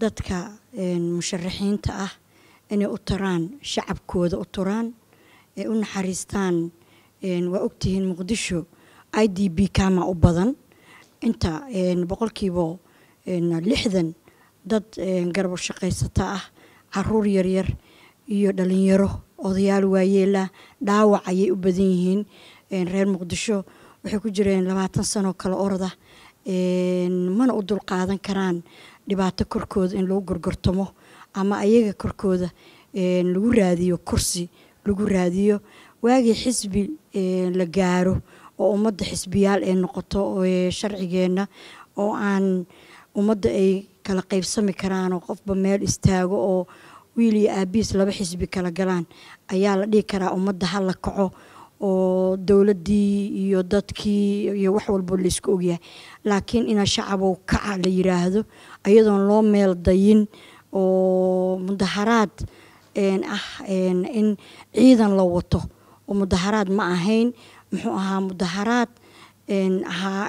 dadka musharaxiinta ah inay u taraan shacabkooda u turaan ee u naxariistaan waa ogtihiin muqdisho i d b kama u badan inta boqolkiiba lixdan dad garab shaqaysata ah caruur yaryar iyo dhalinyaro odayaal waayeela dhaawac ayay u badan yihiin reer muqdisho waxay ku jireen labaatan sanoo kale orada mana u dulqaadan karaan dhibaato korkooda in lagu gorgortamo ama ayaga korkooda lagu raadiyo kursi lagu raadiyo waagii xisbi la gaaro oo ummadda xisbiyaal ay noqoto sharcigeenna oo aan ummadda ay kala qaybsami karaan oo qofba meel istaago oo wiil iyo aabiis laba xisbi kala galaan ayaa la dhihi karaa ummadda ha la kaco oo dowladdii iyo dadkii iyo wax walbo laysku ogyahay laakiin ina shacabow kaca la yiraahdo ayadoon loo meel dayin oo mudaharaad ah in ciidan la wato oo mudaharaad ma ahayn muxuu ahaa mudaharaad ahaa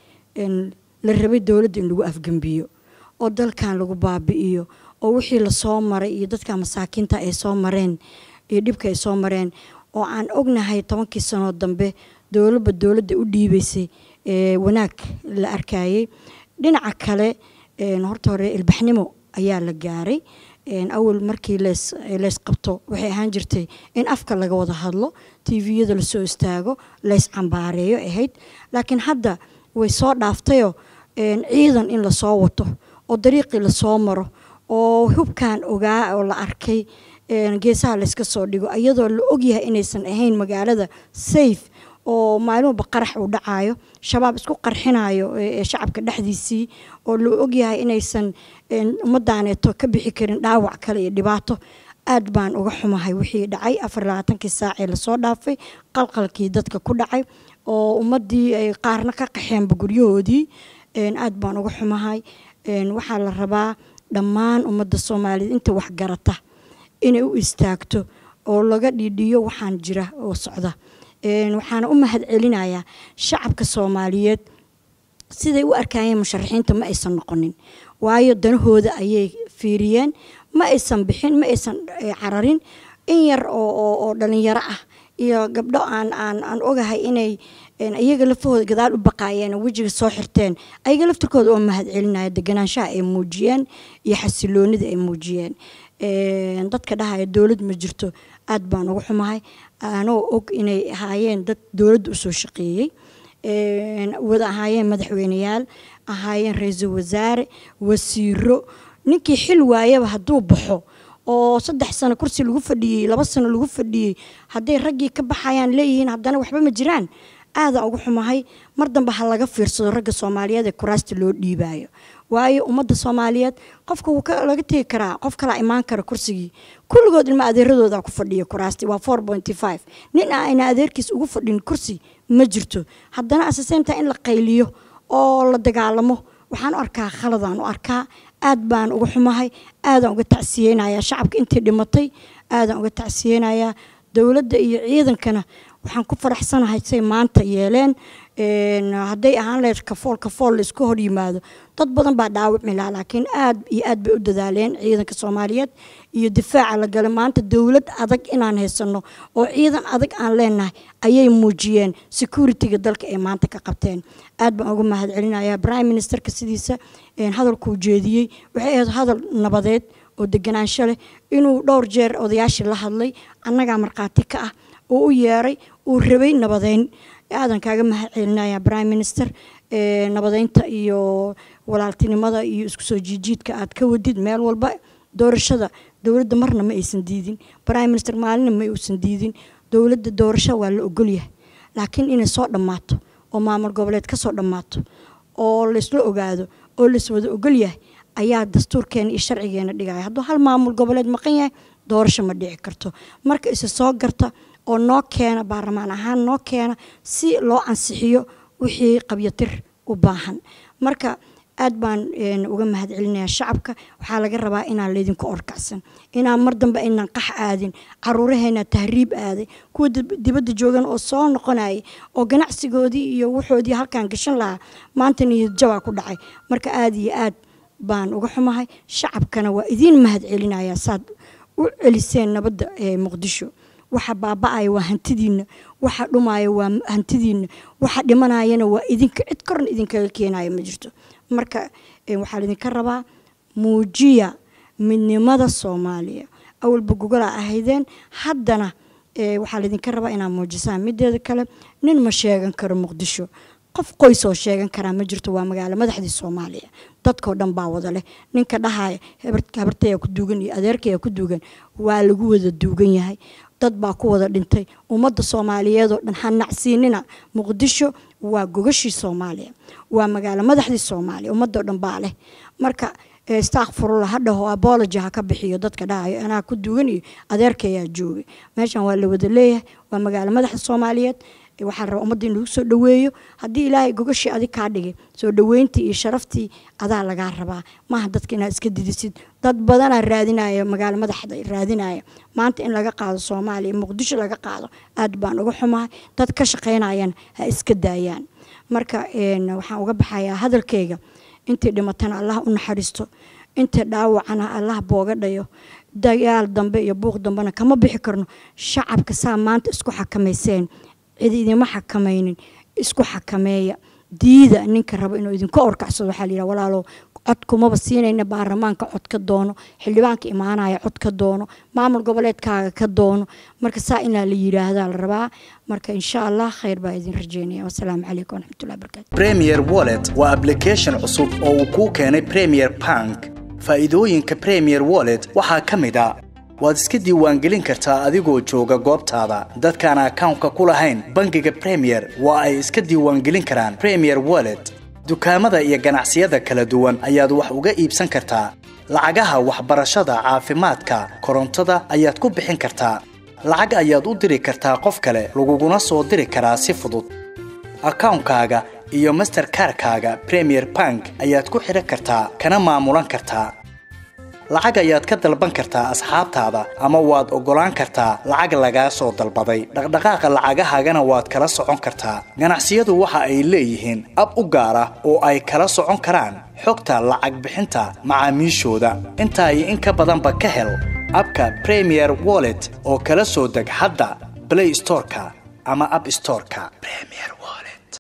la rabay dowladda in lagu afgembiyo oo dalkan lagu baabi'iyo oo wixii lasoo maray iyo dadka masaakiinta ay soo mareen iyo dhibka ay soo mareen oo aan ognahay tobankii sanoo dambe dowladba dowladda u dhiibaysay wanaag la arkayay dhinaca kale horta hore ilbaxnimo ayaa la gaaray awal markii leys qabto waxay ahaan jirtay in afka laga wada hadlo tviyada lasoo istaago leys cambaareeyo ahayd laakiin hadda way soo dhaaftayoo ciidan in lasoo wato oo dariiqii lasoo maro oo hubkan ogaa oo la arkay geesaha layska soo dhigo iyadoo la ogyahay inaysan ahayn magaalada safe oo maalinwalba qarax uu dhacayo shabaab isku qarxinayo shacabka dhexdiisii oo la ogyahay inaysan ummadaaneeto ka bixi karin dhaawac kale iyo dhibaato aad baan uga xumahay wixii dhacay afar labaatankii saacee lasoo dhaafay qalqalkii dadka ku dhacay oo ummadii ay qaarna ka qaxeenba guryahoodii aad baan uga xumahay waxaa la rabaa dhammaan ummadda soomaaliyeed inta waxgarata inay u istaagto oo laga dhiidhiyo waxaan jira oo socda waxaana u mahad celinayaa shacabka soomaaliyeed siday u arkayeen musharaxiinta ma aysan noqonin waayo danahooda ayay fiiriyeen ma aysan bixin ma aysan cararin in yar oo dhalinyaro ah iyo gabdho aan aan aan ogahay inay iyaga lafahooda gadaal u baqaayeen oo wejiga soo xirteen ayaga laftirkooda oo mahad celinaya deganaanshaha ay muujiyeen iyo xasiloonida ay muujiyeen dadka dhahaya dowlad ma jirto aad baan uga xumahay anoo og inay ahaayeen dad dowladda usoo shaqeeyey wada ahaayeen madaxweyneyaal ahaayeen ra-iisul wasaare wasiiro ninkii xil waayaba hadduu baxo oo saddex sano kursi lagu fadhiyey laba sano lagu fadhiyey hadday raggii ka baxayaan leeyihiin haddana waxba ma jiraan aadaan uga xumahay mar dambe ha laga fiirsado ragga soomaaliyeed ee kuraasta loo dhiibaayo waayo ummadda soomaaliyeed qofka laga tegi karaa qof kalaa imaan kara kursigii kulligood ilma adeeradooda ku fadhiya kuraasti waa four pointy five nin a ina adeerkiis ugu fadhin kursi ma jirto haddana asaseynta in la qayliyo oo la dagaalamo waxaan u arkaa khaladaan u arkaa aad baan uga xumahay aadaan uga tacsiyeynayaa shacabka intii dhimatay aadaan uga tacsiyeynayaa dowladda iyo ciidankana waxaan ku faraxsanahay say maanta yeeleen hadday ahaan lahayd kafool kafool laisku hor yimaado dad badan baa dhaawacmi lahaa laakiin aad iyo aad bay u dadaaleen ciidanka soomaaliyeed iyo difaaca la galay maanta dowlad adag inaan haysano oo ciidan adag aan leenahay ayay muujiyeen security-ga dalka ay maanta ka qabteen aad baan uga mahad celinayaa prime ministerka sidiisa hadalkuu jeediyey waxay ahayd hadal nabadeed oo deganaansho leh inuu dhowr jeer odayaashii la hadlay annagaa markhaati ka ah oo u yeeray uu rabay nabadeyn aadan kaaga mahad celinaya prime minister nabadeynta iyo walaaltinimada iyo isku soo jiijiidka aad ka wadid meel walba doorashada dowladda marna ma aysan diidin prime minister maalina ma uusan diidin dowladda doorasho waa la ogolyahay laakiin inay soo dhammaato oo maamul goboleed ka soo dhammaato oo laysla ogaado oo layswada ogolyahay ayaa dastuurkeena iyo sharcigeena dhigaya hadduu hal maamul goboleed maqan yahay doorasho ma dhici karto marka isa soo garta oo noo keena baarlamaan ahaan noo keena si loo ansixiyo wixii qabyatir u baahan marka aad baan uga mahad celinayaa shacabka waxaa laga rabaa inaan laydinku orkacsan inaan mar dambe aynaan qax aadin caruuraheena tahriib aaday kuwa dibadda joogan oo soo noqonayay oo ganacsigoodii iyo wuxoodii halkaan gashan lahaa maanta niyad jabaa ku dhacay marka aad iyo aad baan uga xumahay shacabkana waa idiin mahad celinaya saad u celiseen nabadda ee muqdisho waxa baaba-aya waa hantidiina waxa dhumaya waa hantidiina waxa dhimanayana waa idinka cid korna idinkaga keenaya ma jirto marka waxaa laydinka rabaa muujiya midnimada soomaaliya awalba gogolaa ahaydeen haddana waxaa laydinka rabaa inaad muujisaan mideeda kale nin ma sheegan karo muqdisho qof qoys oo sheegan karaa ma jirto waa magaalo madaxdii soomaaliya dadkao dhan baa wada leh ninka dhahaya habartaya ku duugan iyo adeerkaya ku duugan waa lagu wada duugan yahay dad baa ku wada dhintay ummadda soomaaliyeedoo dhan ha nacsiinina muqdisho waa gogashii soomaaliya waa magaalo madaxdii soomaaliya ummadoo dhan baa leh marka stakfurula ha dhaho abology ha ka bixiyo dadka dhahayo anaa ku duugan iyo adeerkayaa joogay meeshan waa la wada leeyahay waa magaalo madaxda soomaaliyeed waxaa rabaa ummadda in lagu soo dhaweeyo haddii ilaahay gogashii adig kaa dhigay soo dhaweyntii iyo sharaftii adaa lagaa rabaa maaha dadka inaad iska didisid dad badanaa raadinaya magaalo madaxda raadinaya maanta in laga qaado soomaaliya muqdisho laga qaado aad baan uga xumahay dad ka shaqaynayana ha iska daayaan marka waxaan uga baxayaa hadalkayga intii dhimatana allah u naxariisto intii dhaawacana allah booga dhayo dagaal dambe iyo buuq dambena kama bixi karno shacabka saa maanta isku xakamayseen cid idima xakamaynin isku xakameeya diida ninka rabo inuu idinka orkacsado waxaa layidhaha walaalow cod kumaba siinayna baarlamaanka cod ka doono xildhibaanka imaanaya cod ka doono maamul goboleedkaaga ka doono marka saa inaa la yidhaahdaa la rabaa marka insha allah khayr baa idin rajeynaya wasalaamu calaykum waraxmatullahi barakatu premier wallet waa application cusub oo uu kuu keenay premier bank faa'iidooyinka premier wallet waxaa ka mid a waad iska diiwaangelin kartaa adigoo jooga goobtaada dadkaan akawnka ku lahayn bangiga premier waa ay iska diiwaangelin karaan premier wallet dukaamada iyo ganacsiyada kala duwan ayaad wax uga iibsan kartaa lacagaha waxbarashada caafimaadka korontada ayaad ku bixin kartaa lacag ayaad u diri kartaa qof kale laguguna soo diri karaa si fudud akawnkaaga iyo masterkarkaaga premier bank ayaad ku xidhan kartaa kana maamulan kartaa lacag ayaad ka dalban kartaa asxaabtaada ama waad oggolaan kartaa lacag lagaa soo dalbaday dhaqdhaqaaqa lacagahaagana waad kala socon kartaa ganacsiyadu waxa ay leeyihiin ab u gaar ah oo ay kala socon karaan xogta lacag bixinta macaamiishooda intaa iyo in ka badanba ka hel abka premier wallet oo kala soo deg hadda blay storeka ama ab storeka